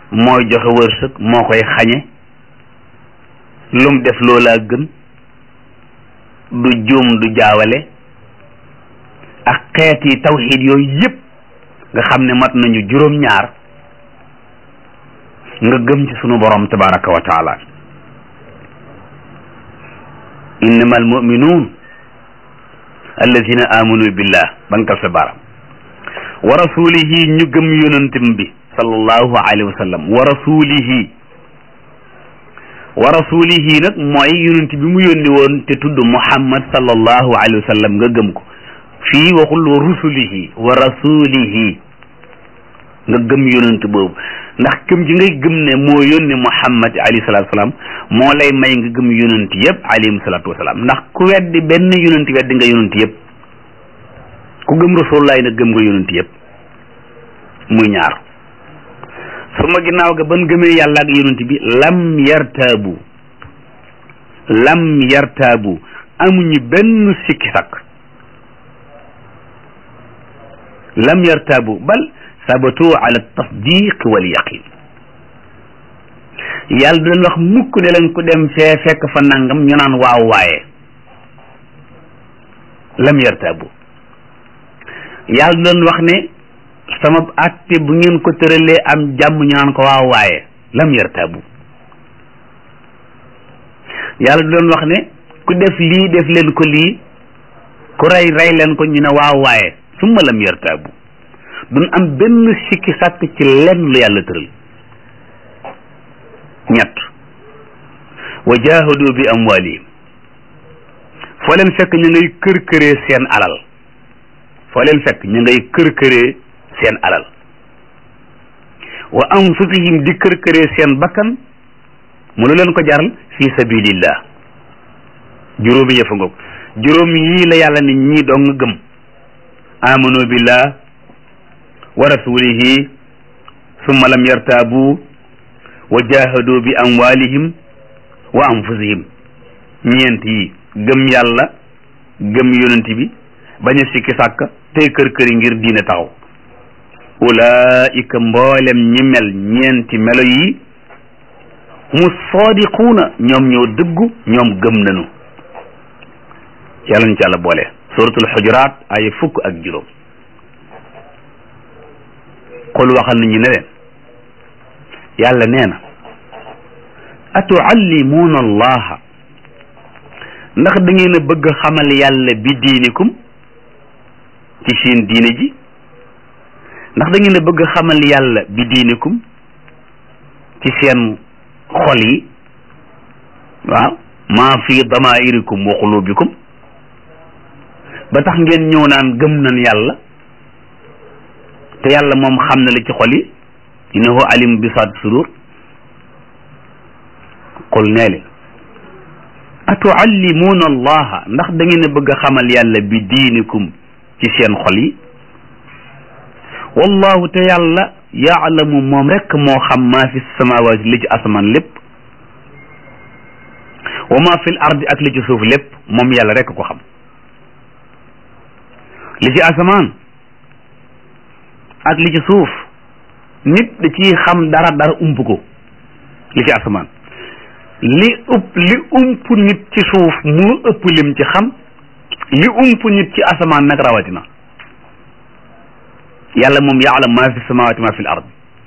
mooy joxe wërsëg moo koy xañe lum def loolaa gën du juum du jaawale ak xeeti tawxiid yooyu yépp nga xam ne mat nañu juróom-ñaar nga gëm ci sunu borom tabaraka wa taala innama almuminuun alladina amanu billah bankal sa baram wa rasulihi ñu gëm yonantam bi sallallahu alayhi wa sallam wa rasulihi wa rasulihi nag mooy yonent bi mu yónni woon te tudd muhammad sallallahu alayhi wa sallam nga gëm ko fii waxul wa rusulihi wa rasulihi nga gëm yonent boobu ndax gëm ji ngay gëm ne moo yónni muhammad alayhi salatu wasalaam moo lay may nga gëm yonent yëpp alayhim salatu wasalaam ndax ku weddi benn yonent weddi nga yonent yëpp ku gëm rasulullahi nag gëm nga yonent yëpp muy ñaar su ma ginnaaw ga ban gëmee yàlla ak yonent bi lam yartaabu lam yartaabu amuñu benn sikki sakk lam yartaabu bal sabatu ala tasdiq wal yaqin yàlla du leen wax mukk ne leen ku dem fee fekk fa nangam ñu naan waaw waaye lam yartaabu yàlla du leen wax ne sama àtte bu ngeen ko tëralee am jàmm ñu naan ko waaw waaye lam yartaabu yàlla du leen wax ne ku def lii def leen ko lii ku rey rey leen ko ñu ne waaw waaye summa lam yartaabu duñ am benn sikki sàkk ci lenn lu yàlla tëral ñett wa jahadu bi amwalihim foo leen fekk ñu ngay kër këree seen alal foo leen fekk ñu ngay kër këree seen alal wa anfusihim di kër këree seen bakkan mu lu leen ko jaral fi sabilillah juróomi yëfa ngoog juróom yii la yàlla ni ñii doo nga gëm amanu billah wa rasulihi summa lam yartaabu wa jahadu bi amwalihim wa anfusihim ñeent yi gëm yàlla gëm yonent bi bañ a sikki sàkk tey kër këri ngir diine taxaw ulaika mboolem ñi mel ñeenti melo yi mu sadiquuna ñoom ñoo dëggu ñoom gëm nañu yàlla ñu ci yàlla boole suratul xujuraat ay fukk ak juróom qul waxal nañu ne leen yàlla nee na atuallimuuna allaha ndax da ngeen a bëgg xamal yàlla bi diinikum ci seen diine ji ndax da ngeen a bëgg xamal yàlla bi diinikum ci seen xol yi waaw maa fi damairikum wa qulubikum ba tax ngeen ñëw naan gëm nañ yàlla te yàlla moom xam na la ci xol yi innahu alim bi saat sudur qul nee leen atuallimuuna allaha ndax da ngeen a bëgg a xamal yàlla bi diinikum ci seen xol yi wallahu te yàlla yaalamu moom rekk moo xam maa fi samawaati li ci asamaan lépp wa maa fi l ardi ak li ci suuf lépp moom yàlla rekk ko xam li ci asamaan ak li ci suuf nit da ciy xam dara dara ump ko li ci asamaan li ëpp li ump nit ci suuf moo ëpp lim ci xam li ump nit ci asamaan nag rawatina yàlla moom yaalam maa fi samawaati maa fi l ard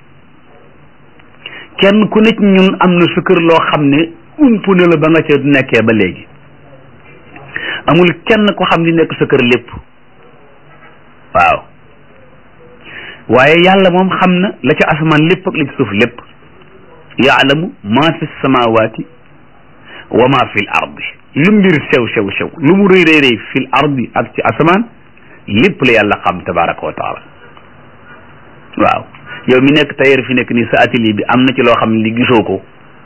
kenn ku nekk ñun am na sa kër loo xam ne ump na la ba nga ca nekkee ba léegi amul kenn ko xam li nekk sa kër lépp waaw waaye yàlla moom xam na la ca asamaan lépp ak li ci suuf lépp yaalamu maa fi samawaati wa maa fi l ardi lu mbir sew sew sew lu mu rëy rëy rëy fi l ardi ak ci asamaan lépp la yàlla xam tabaraka wa taala waaw yow mi nekk tailleur fi nekk nii sa atelier bi am na ci loo xam ne li gisoo ko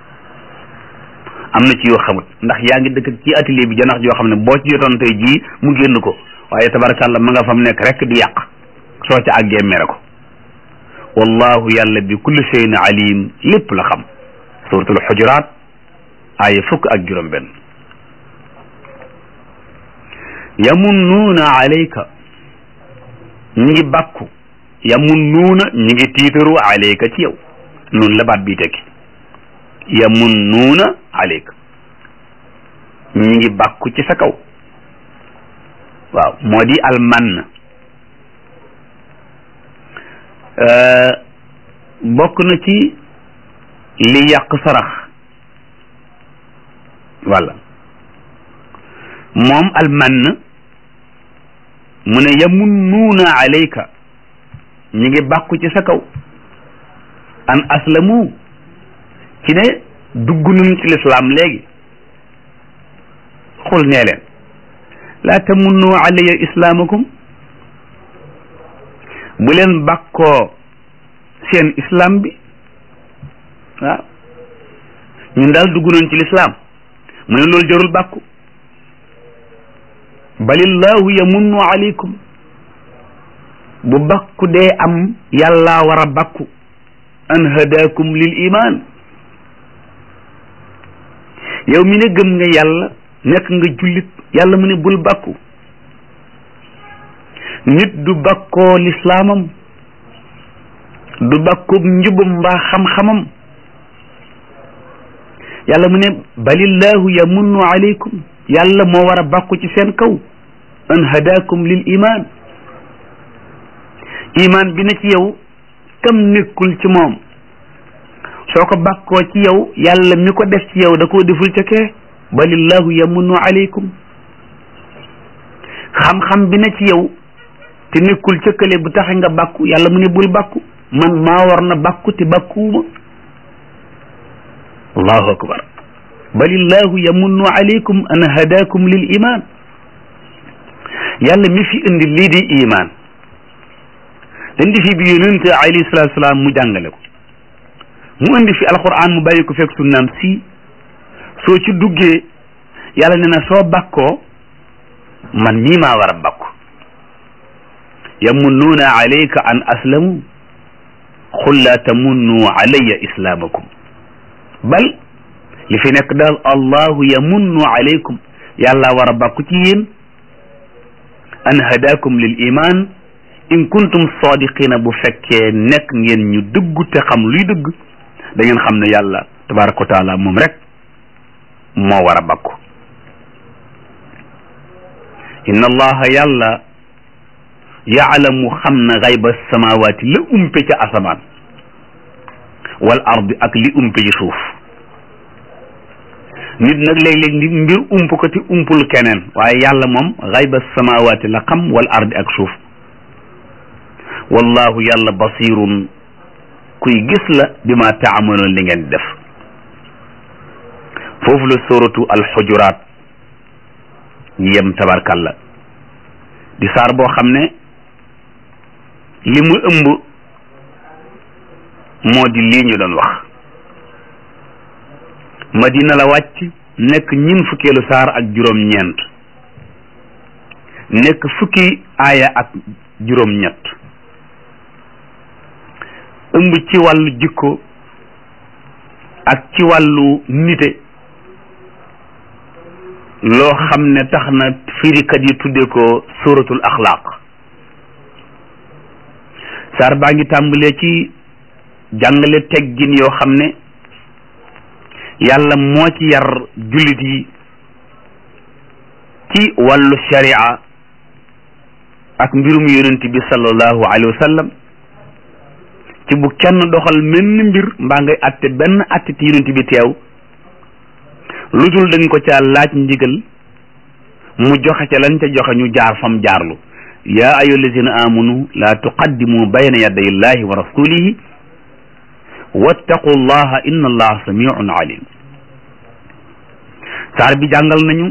am na ci yoo xamut ndax yaa ngi dëkk ci atelier bi janax joo xam ne boo ci jotoon tey jii mu génn ko waaye tabarakallah ma nga fam nekk rek di yàq soo ca àggee mere ko wallahu yàlla bi kulli shay'in alim lépp la xam suratul xujuraat aaya fukk ak juróom benn yamunnuuna alayka ñi ngi bàkku yamunnuuna ñi ngi tiitaru alayka ci yow noonu la baat bi tekki yamunnuuna aleyka ñi ngi bàkku ci sa kaw waaw moo di almann bokk na ci li yàq sarax walla moom almann mu ne yamunnuuna alayka ñi ngi bàkku ci sa kaw an aslamu ci ne dugg nañ ci lislaam léegi xul nee leen laa tamunnu alayya islaamakum bu leen bàkkoo seen islam bi waaw ñun daal dugg nañ ci lislaam mu ne loolu jarul bàkku balillahu yamunnu alaykum bu bàkku dee am yàlla war a bàkku an hadakum lil iman yow mi ne gëm nga yàlla nekk nga jullit yàlla mu ne bul bàkku nit du bàkkoo lislaamam du bàkkoog njubam mbaa xam-xamam yàlla mu ne balillahu yamunnu alaykum yàlla moo war a bàkku ci seen kaw an hadakum lil iman iman bi na ci yow kam nekkul ci moom soo ko bàkkoo ci yow yàlla mi ko def ci yow da koo deful ca kee balillahu yamunnu alaykum xam-xam bi na ci yow te nekkul ca kële bu taxe nga bàkku yàlla mu ne bul bàkku man maa war na bàkku te bàkkuwuma allahu akbar balillahu yamunnu alaykum an hadakum lil iman yàlla mi fi indi lii di iman indi fi bi yonente alayhi salatu salaam mu jàngale ko mu indi fi alquran mu bàyyi ko fekk sunnaam si soo ci duggee yàlla ne na soo bàkkoo man mii maa war a bàkku yamunnuuna alayka an aslamu qul laa tamunnu alayya islaamakum bal li fi nekk daal allahu yamunnu alaykum yàlla war a bàkku ci yéen an hadakum lil iman in kuntum sadiqina bu fekkee nekk ngeen ñu dëggu te xam luy dëgg da ngeen xam ne yàlla tabaraka wa taala moom rek moo war a bàkku inna allaha yàlla yaalamu xam na xayba samawaati la umpe ca asamaan wal ardi ak li umpe ci suuf nit nag léeg-léeg nit mbir ump ko te umpul keneen waaye yàlla moom xayba samawaati la xam wal ardi ak suuf wallahu yàlla basirun kuy gis la bi ma taamaloon li ngeen def foofu la suratu alxujuraat yem tabarkalla di saar boo xam ne li mu ëmb moo di lii ñu doon wax madina la wàcc nekk ñin fukkeelu saar ak juróom-ñeent nekk fukki aaya ak juróom-ñett ëmb ci wàllu jikko ak ci wàllu nite loo xam ne tax na firikat yi tudde ko suratul axlaaq saar baa ngi tàmbalee ci jàngale teggin yoo xam ne yàlla moo ci yar jullit yi ci wàllu sharia ak mbirum yonent bi sallallahu alayhi wa sallam ci bu kenn doxal menn mbir mbaa ngay atte benn atte ti yonent bi teew lu dul dañ ko ca laaj ndigal mu joxe ca lañ ca joxe ñu jaar fam jaarlu yaa ayyuha allazina amanu la tuqaddimu bayna yaday illahi wa rasulihi wattaqu llaha inna allaha samiun alim saar bi jàngal nañu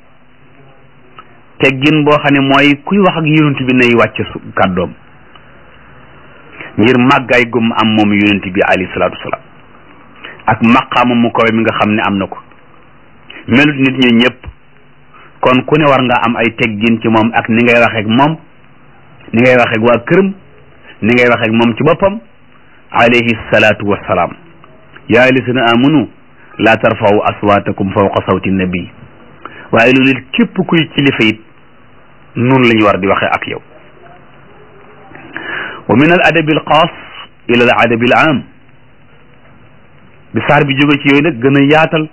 teggin boo xam ne mooy kuy wax ak yonent bi nay wàcc su kàddoom ngir màggaay gum am moom yonent bi alayhi salaatu wasalaam ak maqaama mu kawe mi nga xam ne am na ko melut nit ñi ñëpp kon ku ne war nga am ay teggin ci moom ak ni ngay waxeek moom ni ngay waxeek waa këram ni ngay waxeek moom ci boppam alayhi salaatu wassalaam yaa lisina amanu laa tarfa'u aswaatakum fawqa sawti nabi waaye loolu it képp kuy kilifa it noonu la ñu war di waxee ak yow wa min al adabi al xaas ila al adabi al aam bi saar bi jóge ci yooyu nag gën a yaatal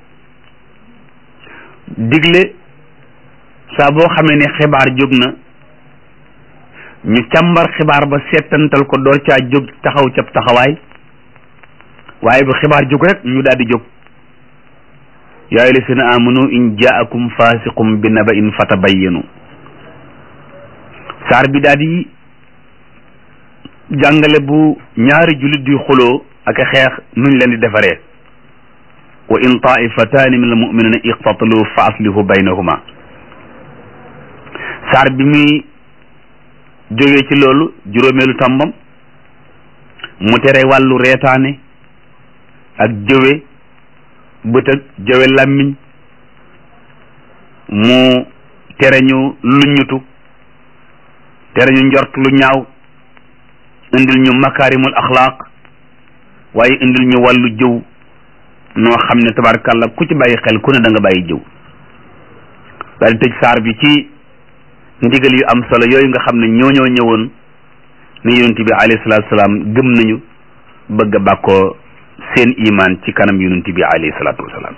digle saa boo xamee ne xibaar jóg na ñu càmbar xibaar ba seetantal ko door caa jóg taxaw ca taxawaay waaye bu xibaar jóg rek ñu daal di jóg yaa ayyuha llazina amanu in jaakum fasiqum bi naba'in fatabayyanu saar bi daal di jàngale bu ñaari jullit di xuloo ak xeex nuñ leen di defaree wa in taifataani min almuminina iqtatalu fa aslihu baynahuma saar bi muy jógee ci loolu juróomeelu tàmbam mu tere wàllu reetaane ak jëwe bët ak jëwe làmmiñ mu tere ñu luññutu tere ñu njort lu ñaaw indil ñu makaarimul axlaaq waaye indil ñu wàllu jëw noo xam ne tabarkàlla ku ci bàyyi xel ku ne da nga bàyyi jëw daal di tëj saar bi ci ndigal yu am solo yooyu nga xam ne ñoo ñoo ñëwoon ne yonent bi alayhi salaatu salaam gëm nañu bëgg a bàkkoo seen imaan ci kanam yonent bi alayhi salaatu wasalaam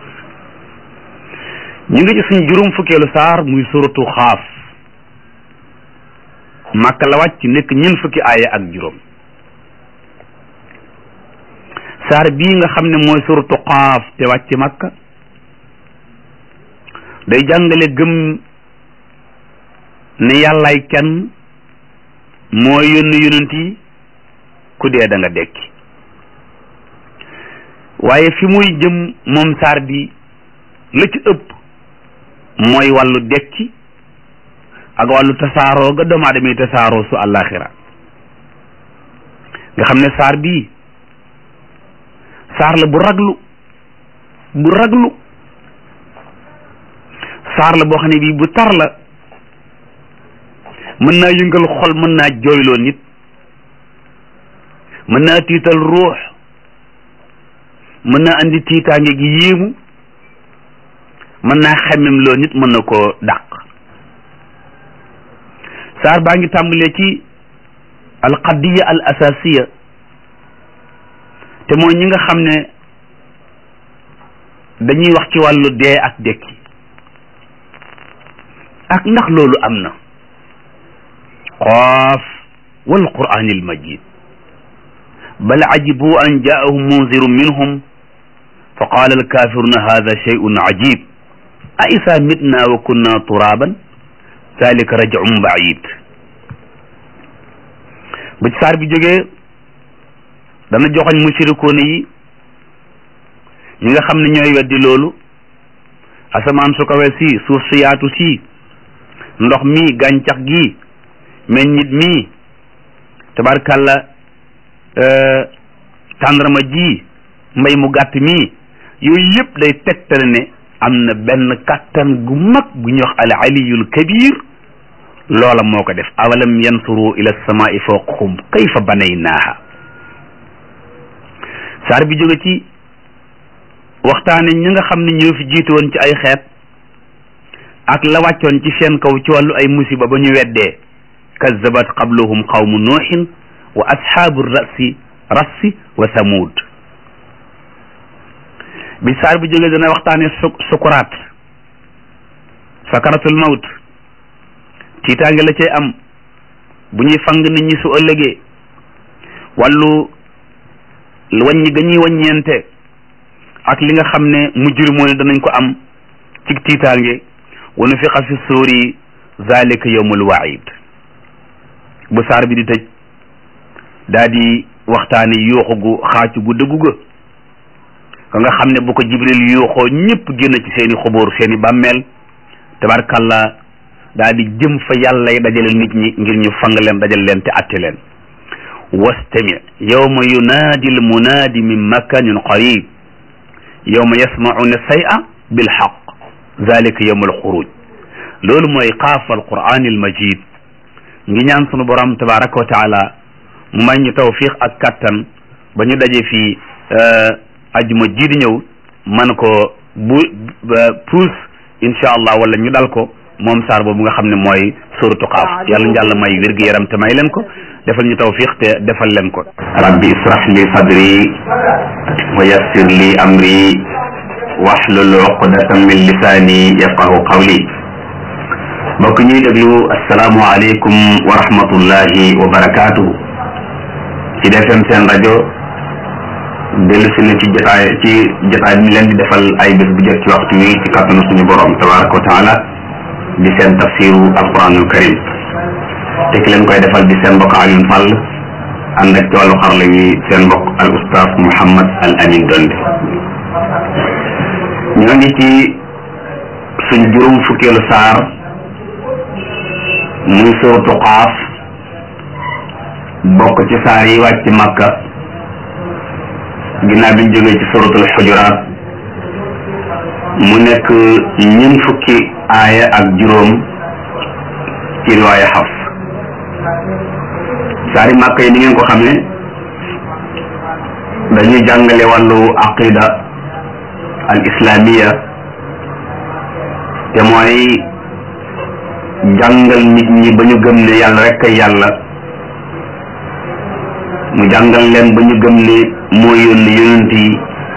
ñu ngi ci suñ juróom fukkeelu saar muy suratu xaaf màkka la wàcc nekk ñeent fukki aaya ak juróom saar bii nga xam ne mooy suratu xaaf te wàcc màkka day jàngale gëm ne yàllaay kenn mooy yónni yonent yi ku dee da nga dekki waaye fi muy jëm moom saar bi la ci ëpp mooy wàllu dekki ak wàllu tasaaroo ga doomu aadama yi tasaaroo su àllaaxira nga xam ne saar bii saar la bu raglu bu raglu saar la boo xam ne bii bu tar la mën naa yëngal xol mën naa jooyloo nit mën naa tiital ruux mën naa andi tiitaange gi yéemu mën naa xemmem loo nit mën na koo dàq saar baa ngi tàmbalee ci alqadiya al asasiya te mooy ñi nga xam ne dañuy wax ci wàllu dee ak dekki ak ndax loolu am na qaaf wal quraanil majid bal ajibu an jaahum munzirun minhum fa qaala alkafiruna hada shay'un ajib a isa mitna wa kunna turaban zalika raj'un ba'id bu ci saar bi jógee dana joxoñ mushrikoon yi ñi nga xam ne ñooy weddi loolu asamaan su kawe si suuf su yaatu si ndox mi gàncax gi meññit mi tabarkàlla tàndarma ji mbay mu gàtt mi yooyu yëpp day tegtale ne am na benn kattan gu mag gu ñuy wax al aliyul kabir loola moo ko def awalam yansuru ila samai fawqahum kayfa banaynaaha saar bi jóge ci waxtaane ñi nga xam ne ñoo fi jiitu woon ci ay xeet ak la wàccoon ci seen kaw ci wàllu ay musiba ba ñu weddee kazzabat qablahum qawmu nuuhin wa ashaabu rasi rassi wa samud bi saar bi jógee dana waxtaane su sukuraat sakaratul mawt tiitaange la cay am bu ñuy fang nit ñi su ëllëgee wàllu wàññi ga ñuy wàññeente ak li nga xam ne mujrimoo ne danañ ko am ci tiitaange wa nufixa fi suuri zalika yawmul waid bu saar bi di tëj daa di waxtaane yuuxu gu xaacu gu dëggu ga ka nga xam ne bu ko jibril yuuxoo ñëpp génn ci seeni xubóor seeni bàmmeel tabarkalla daa di jëm fa yàlla yi dajale nit ñi ngir ñu fang leen dajal leen te atte leen wastami yawma yunaadi al munaadi min makanin qarib yawma yasmauna say'a bil haqq zalika yawm al xuruj loolu mooy qaaf al quran al majid ngi ñaan sunu borom tabaraka wa taala mu may ñu tawfiq ak kattan ba ñu daje fii ajuma ji di ñëw man ko bu puus incha allah wala ñu dal ko moom saar boobu nga xam ne mooy suratu qaaf yàlla ñu yàlla may wér gu yaram te may leen ko defal ñu tawfiq te defal leen ko rabbi israh li sadri wa yassir li amri waxlul uqdatan min lisaani yafqahu qawli mbokk ñuy déglu asalaamualeykum wa rahmatullahi wa barakaatuhu ci defem seen rajo dellu si na ci jotaay ci jotaay bi ñu leen di defal ay bés bu jot ci waxtu wi ci kàttanu suñu borom tabaraka wa taala di seen tafsiru alquranul karim te ki leen koy defal di seen mbokk Alioune Fall ànd ak ci wàllu xarala wi seen mbokk al ustaas Mouhammad al Amin Donde ñoo ngi ci suñ juróom fukkeelu saar muy suratu Qaaf bokk ci saar yi wàcc Makka ginnaaw bi ñu jógee ci suratul xujuraat mu nekk ñun fukki aaya ak juróom ci riwaaya Xafs saari màkk yi ni ngeen ko xamee dañuy jàngale wàllu aqida al islamiya te mooy jàngal nit ñi ba ñu gëm ne yàlla rek kay yàlla mu jàngal leen ba ñu gëm ne moo yónni yonent yi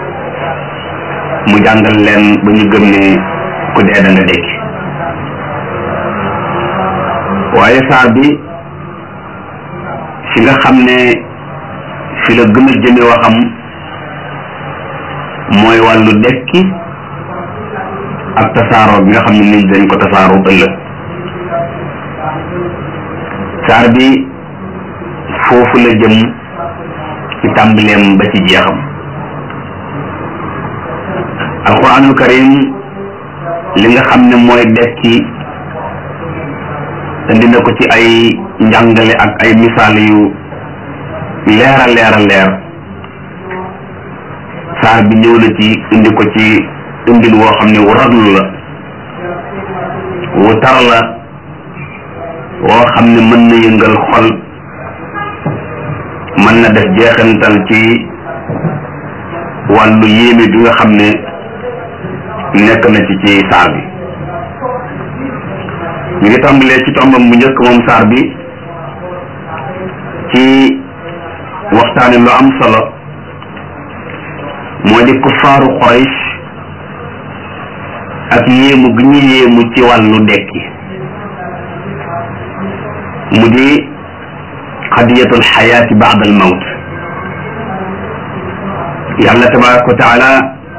mu jàngal leen ba ñu gëm ne ku dee da nga dekki waaye saar bi fi nga xam ne fi la gën a jëme waxam mooy wàllu dekki ak tasaaroo bi nga xam ne nit dañ ko tasaaroo ëllëg saar bi foofu la jëm ci tàmbaleem ba ci jeexam alquranul karim li nga xam ne mooy dekki indi na ko ci ay njàngale ak ay misaal yu leer a leer a leer saar bi ñëw na ci indi ko ci indil woo xam ne wu raglu la wu tar la woo xam ne mën na yëngal xol mën na def jeexantal ci wàllu yéeme bi nga xam ne nekk na ci ci saar bi ñu ngi tàmbalee ci tombam bu njëkk moom saar bi ci waxtaane lu am solo moo di kuffaaru Quraysh ak yéemu gi ñu yéemu ci wàllu dekki mu di qadiyatul xayaati baada al mawt yàlla tabaraka wa taala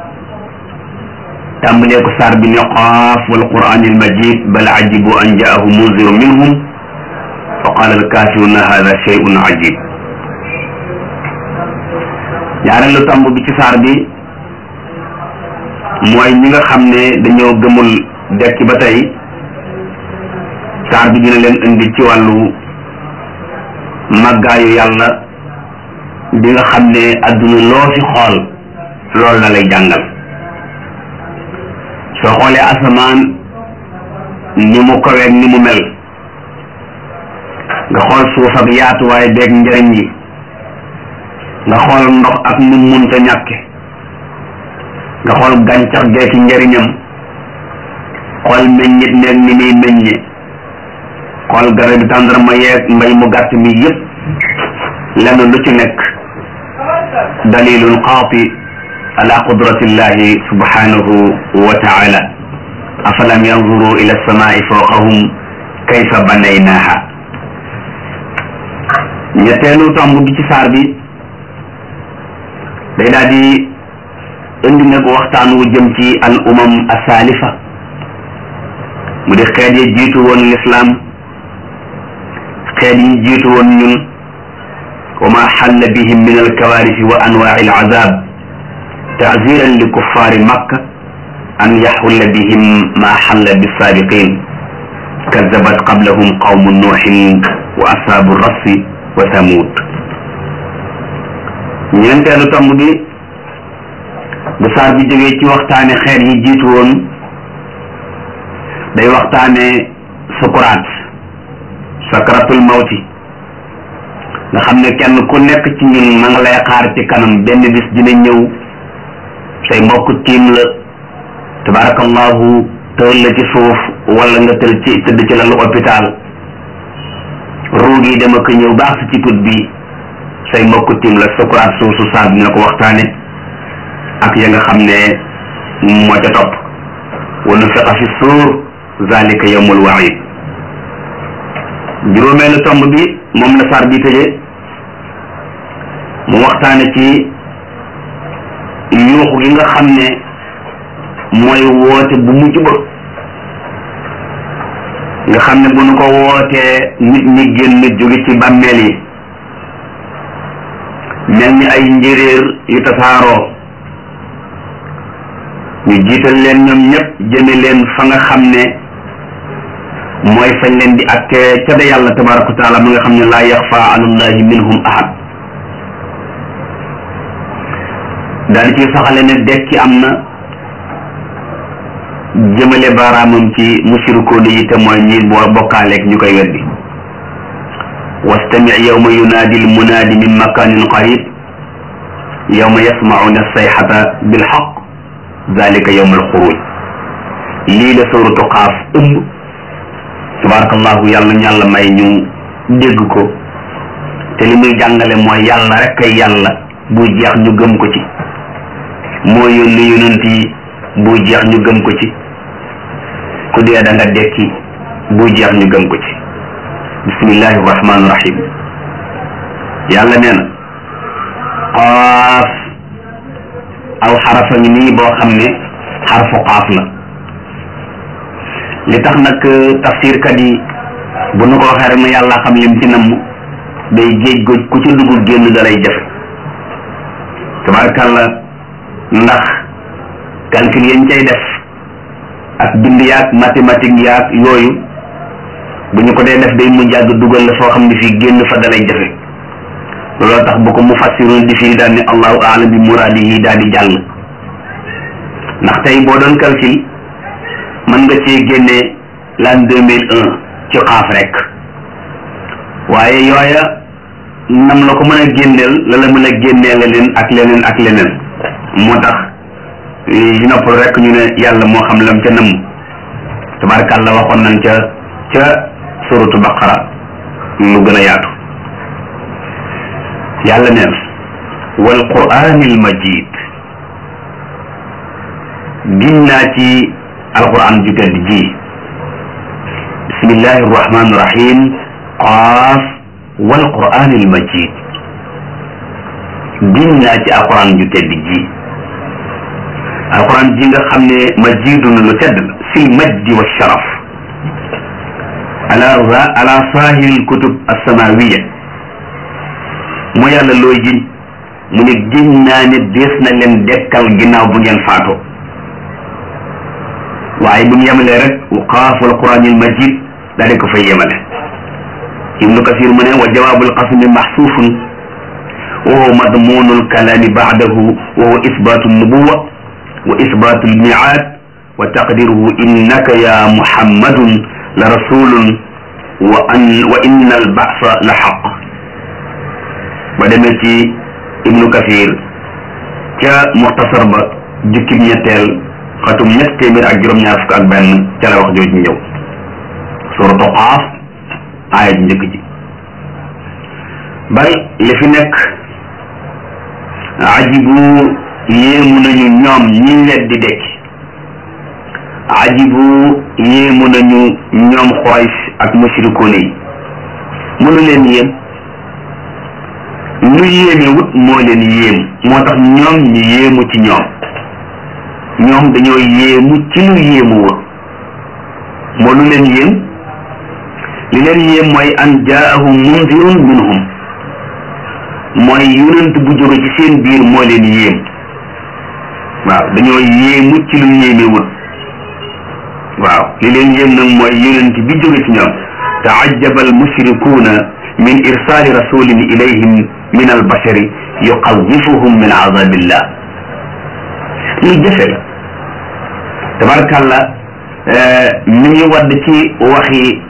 tàmbalee ko saar bi ne qaaf wal quraanil majid bal ajibu an jaahu munziru minhum fa qaala al kaafiruuna haada shay'un ajib ñaareelu tàmb bi ci saar bi mooy ñi nga xam ne dañoo gëmul dekki ba tey saar bi dina leen indi ci wàllu màggaayu yàlla bi nga xam ne adduna loo fi xool loolu la lay jàngal soo xoolee asamaan ni mu kaweeg ni mu mel nga xool suuf ak yaatuwaay beeg njëriñ yi nga xool ndox ak nu munta ñàkke nga xool gàncax geeki njëriñam xool meññit meeg ni muy meññe xool garab bi tàndarma yeeg mbay mu gàtt mi yépp lenn lu ci nekk dalilun qaati ala qudratillahi subhanahu wa taala afalam yanzuru ila alsamai fawqahum kayfa banaynaha ñetteelu tomb bi ci saar bi day daal di indi nag waxtaan wu jëm ci al umam asalifa mu di xeet yi jiitu woon lislaam xeet yi jiitu woon ñun wa ma xalla bihim min alkawaarisi wa anwaaci alcazab tacziran li kuffaari makka an yaxulla bihim ma xalla bisaabiqin kazabat qablahum qawmu nuuxin wa ashaabu rassi wa thamud ñeenteelu tomb bi bu saar bi jógee ci waxtaane xeet yi jiitu woon day waxtaane sukuraat sakaratul mawti nga xam ne kenn ku nekk ci ñun ma nga lay xaar ci kanam benn bis dina ñëw say mbokk tiim la tabarakallahu tëral la ci suuf wala nga tël ci tëdd ci lalu hôpital ruug yi dama ko ñëw baax si ci put bi say mbokk tiim la sukuraat suusu saar bi na ko waxtaane ak ya nga xam ne moo ca topp wa nufiqa fi suur zalika yawmul waid juróomeelu tomb bi moom la saar bi tëje mu waxtaane ci yuuxu gi nga xam ne mooy woote bu mujj ba nga xam ne bu nu ko wootee nit ñi génn jóge ci bàmmeel yi mel ni ay njéréer yu tasaaroo ñu jiital leen ñoom ñëpp jëme leen fa nga xam ne mooy fañ leen di atte ca da yàlla tabaraka wa taala mi nga xam ne laa yaxfa alallahi minhum ahad daal di ci saxale ne dekki am na jëmale baaraamam ci musirikoon yi te mooy ñi boo bokkaaleeg ñu koy weddi wastami yawma yunaadi almunaadi min makanin qarib yawma yasmauna sayxata bilxaq dalika yawma alxuruj lii la suratu xaaf ëmb tabarakallahu yàlla ñu yàlla may ñu dégg ko te li muy jàngale mooy yàlla rek ay yàlla bu jeex ñu gëm ko ci moo yónni yonent yi bu jeex ñu gëm ko ci ku dee da nga dekki bu jeex ñu gëm ko ci bismillahi rahmaani rahim yàlla nee na qaaf aw xarafa ngi nii boo xam ne xarfu qaaf la li tax nag tafsirkat yi bu nu ko waxee rek na yàlla xam lim ci namm day géej goj ku ci dugg génn dalay jafe tabarakàlla ndax calcul yañ cay def ak bind yaag mathématique yaag yooyu bu ñu ko dee def day mujj àgg dugal la foo xam ne fii génn fa dalay jafe looloo tax bu ko mu fassirun di fii daal ne allahu aalam bi muraadihi daal di jàll ndax tey boo doon calcul mën nga cee génnee l'an deux mille un ci xaaf rek waaye yooya nam la ko mën a génneel la la mën a génneel leen ak leneen ak leneen moo tax si noppal rek ñu ne yàlla moo xam lam ca nëmm tabarakàlla waxoon nañ ca ca suratu baqara lu gën a yaatu yàlla neen wal quraanil majid giñ naa ci alquran ju tedd ji bismillahi arrahmani irrahim qaaf wal quraanil majid giñ naa ci alquran ju tedd ji alquran ji nga xam ne majidun lu tedd fil majdi wa sharaf ala ala sahil kutub alsamawiya mu yàlla looy giñ mu ne giñ naa ne dees na leen dekkal ginnaaw bu ngeen faatoo waaye bu ñu yemalee rek qaaf wal quraanil majid daa di ko fay yemale ibnu kasir mu ne wa jawaabul qasmi maxsuufun wa huwa madmunul kalaami baadahu wa huwa isbaatu nubuwa wa isbaatu lmiaad wa taqdiruhu innaka ya muhammadun la rasulun wa an wa inna albasa la xaq ba demee ci ibnu kasir ca muxtasar ba jukkib ñetteel xatum ñett téeméer ak juróom-ñaar fukk ak benn ca la wax jooju ñëw suratu qaaf aaya ji njëkk ji bal li fi nekk ajibu yéemu nañu ñoom ñi weddi dekki ajibu yéemu nañu ñoom Quraysh ak mushrikoon yi mënu leen yéem lu yéeme wut moo leen yéem moo tax ñoom ñu yéemu ci ñoom ñoom dañoo yéemu ci lu yéemu wut moo lu leen yéem li leen yéem mooy an jaahum mundirun minhum mooy yonent bu jóge ci seen biir moo leen yéem waaw dañoo yéemu ci lu yéeme wut waaw li leen yéem nag mooy yonent bi jóge ci ñoom taajaba al mushrikuuna min irsaali rasulin ilayhim min al bashari yuqawifuhum min azabillah lu jafe la tabarkàlla mi ngi wadd ci waxi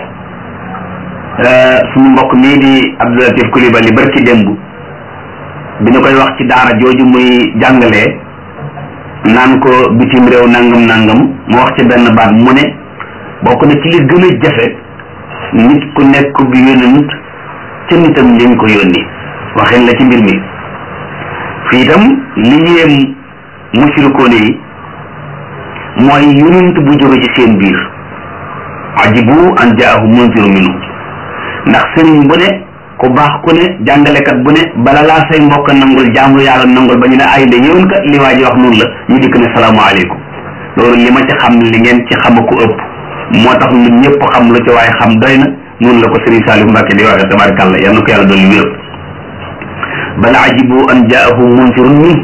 suñu mbokk mii di Abdoulatif Coulibaly barki démb bi ñu koy wax ci daara jooju muy jàngalee naan ko bitim réew nangam nangam mu wax ci benn baat mu ne bokk na ci li gën a jafe nit ku nekk bi yónent ca nitam lañ ko yónni waxin la ci mbir mi fii itam li yéem mushrikoone yi mooy yonent bu jóge ci seen biir ajibu an jaahum munziru minhum ndax sëriñ bu ne ku baax ku ne jàngalekat bu ne bala laa say mbokk nangul jaamu yàlla nangul ba ñu ne ay la yéwén kat li waa ji wax noonu la ñu dikk ne salaamaaleykum loolu li ma ci xam li ngeen ci xam ko ëpp moo tax lu ñëpp xam lu ci waaye xam doy na noonu la ko sëriñ Saliou Mbacke di waxee tabarakàllah yal na ko yàlla doon wér bal ajibu an jaahum munzirun min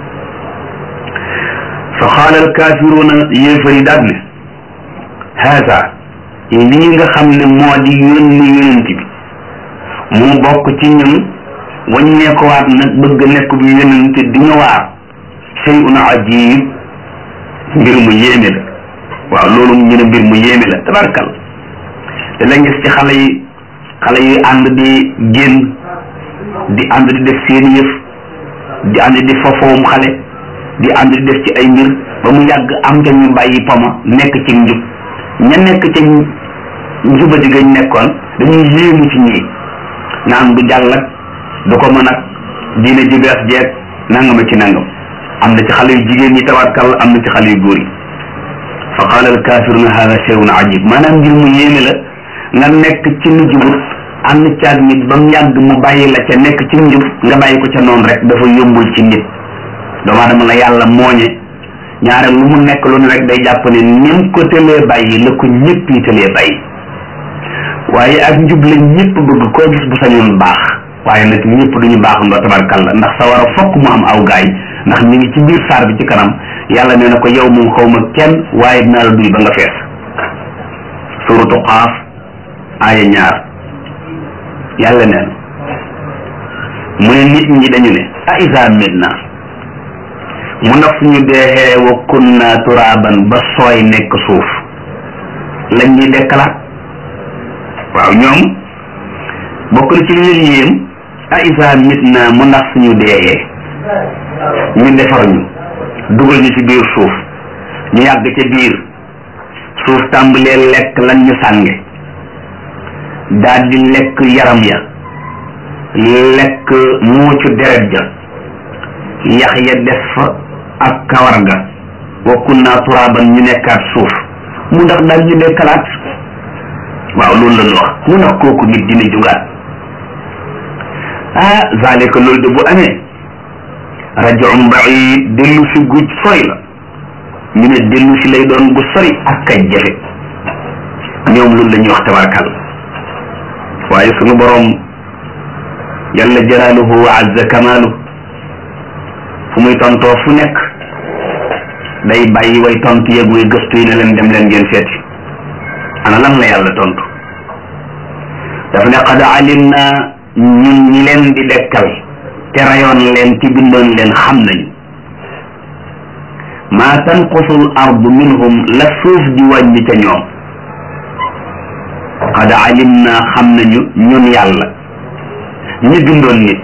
fa qaala al kaafiruuna yéefar yi daal ne haasa lii nga xam ne moo di yónni yonent bi mu bokk ci ñun waññeekuwaat nag bëgg nekk bu yonent di ñu waar shay'un ajib mbir mu yéeme la waaw loolu ñu ne mbir mu yéeme la tabarkal te la gis ci xale yi xale yi ànd di génn di ànd di def seeni yëf di ànd di fofoom xale di ànd di def ci ay mbir ba mu yàgg am ca ñu bàyyi poma nekk ci njub ña nekk ca njubadi gañ nekkoon dañuy yéemu ci ñii naan du jàll ak du ko mën ak diine ji bees jeeg nangama ci nangam am na ci xale yu jigéen ñi tabatkal am na ci xale yu góor yi fa qaala al kafiruna hada shay'un ajib maanaam mbir mu yéeme la nga nekk ci nu jubut ànd caag nit ba mu yàgg mu bàyyi la ca nekk ci njub nga bàyyi ko ca noonu rek dafa yombul ci nit doomu aadama la yàlla mooñe ñaare lu mu nekk lu ne rek day jàpp ne nim ko tëlee bàyyi la ko ñëpp yi tëlee bàyyi waaye ak njub la ñëpp bëgg koo gis bu sañoon baax waaye nag ñëpp duñu baax ndoo tabarkalla ndax sa war a fokk mu am aw gaay ndax ñu ngi ci biir saar bi ci kanam yàlla nee na ko yow moom xaw ma kenn waaye dinaa la duy ba nga fees suratu xaaf aaya ñaar yàlla nee na mu ne nit ñi dañu ne a isa midna mu ndax suñu deexee wa kunna turaban ba sooy nekk suuf lañ ñuy dekkalaat waaw ñoom bokk na ci li leen yéem a isa mitna mu ndax suñu deexee ñu defar ñu dugal ñu ci biir suuf ñu yàgg ca biir suuf tàmbalee lekk lan ñu sànge daal di lekk yaram ya lekk muucu deret ja yax ya des fa ak kawar ga wa kunna turaban ñu nekkaat suuf mu ndax daal ñu dekkalaat waaw loolu la ñu wax mu ndax kooku nit dina jugaat ah zalika loolu de bu amee rajoum baid dellu si guj sori la ñu ne dellu si lay doon gu sori ak kay jafe ñoom loolu la ñuy wax tabarakal waaye sunu borom yàlla jalaaluhu wa azza kamaalu fu muy tontoo fu nekk day bàyyi way tontu yeeg way gëstu yi ne leen dem leen ngeen seeti ana lan la yàlla tontu dafa ne qad alim na ñun ñi leen di dekkal te rayoon leen ci bindoon leen xam nañu maa tanqusul ardu minhum la suuf di wàññi ca ñoom qad alim na xam nañu ñun yàlla ñi bindoon nit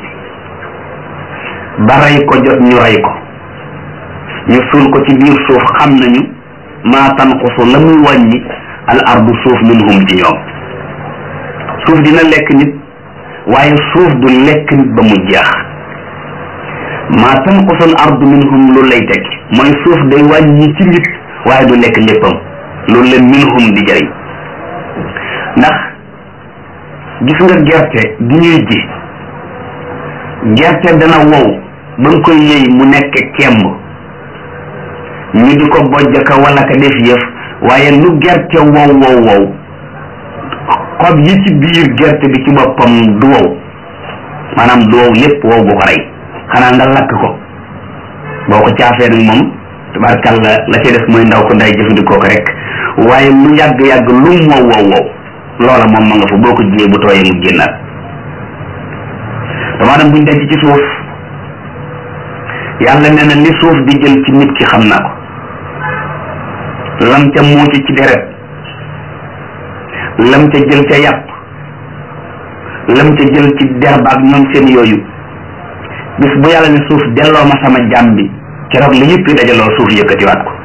ba rey ko jot ñu rey ko ñu suul ko ci biir suuf xam nañu maa tanqusu la muy wàññi al ardu suuf minhum ci ñoom suuf dina lekk nit waaye suuf du lekk nit ba mu jeex maa tanqusu al ardu minhum loolu lay tekki mooy suuf day wàññi ci nit waaye du lekk léppam loolu la minhum di jëriñ ndax gis nga gerte gi ñuy ji gerte dana wow ba nga koy yëy mu nekk kemb ñu di ko bojj ka wala ka def yëf waaye lu gerte wow wow wow xob yi ci biir gerte bi ci boppam du wow maanaam du wow lépp wow bu ko rey xanaa nga lakk ko boo ko caafee nag moom tabarkàlla la ci def mooy ndaw ko nday jëfandikoo ko rek waaye lu yàgg-yàgg lu mu wow wow wow loola moom ma nga fa boo ko jiyee bu tooyee mu génnaat dama dem buñ denc ci suuf yàlla nee na li suuf di jël ci nit ki xam naa ko lam ca muuc ci deret lam ca jël ca yàpp lam ca jël ci derba ak ñoom seen yooyu bis bu yàlla ne suuf delloo ma sama jàmm bi keroog la yëpp dajaloo suuf yëkkatiwaat ko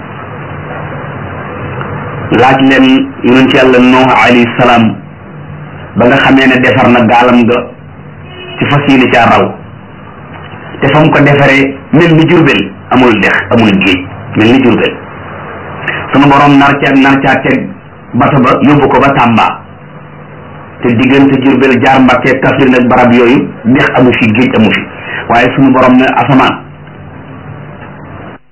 laaj leen yonent yàlla Nuux alayhi salaam ba nga xamee ne defar na gaalam nga ci fas yéene caa raw te fa mu ko defaree mel ni jurbel amul dex amul géej mel ni Jurbel sunu borom nar ca nar caa teg bato ba yóbbu ko ba Tàmba te diggante Jurbel jaar Mbàkke Kaffrine ak barab yooyu dex amu fi géej amu fi waaye sunu borom ne asamaan